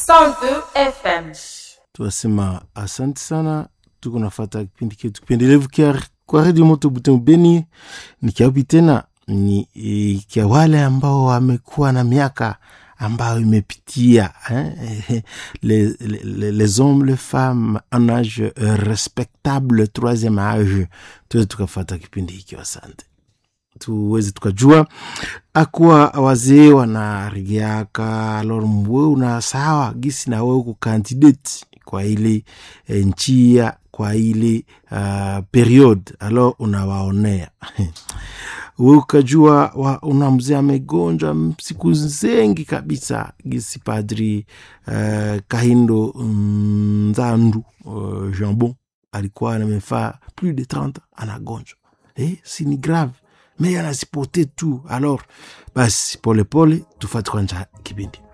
102 FM. tunasema asante sana tuko nafata kipindi chetu kipendelevu kia kwa redio moto Butembo Beni. Ni kiapi tena ni e, kia wale ambao wamekuwa na miaka ambayo imepitia eh, les, les, les hommes les femmes en age euh, respectable troisième age, tuweze tukafata kipindi hiki. Asante tuweze tukajua akuwa wazee wanarigiaka alor mwe una sawa gisi na wewe kukandidate kwa ile e, njia kwa ile uh, period alo unawaonea we ukajua wa, una mzee amegonjwa siku zengi kabisa gisi padri uh, kahindo nzandu uh, jambon alikuwa amefaa plus de 30 anagonjwa eh, si ni grave me anasipote tu alors basi polepole tufati kwanja kipindi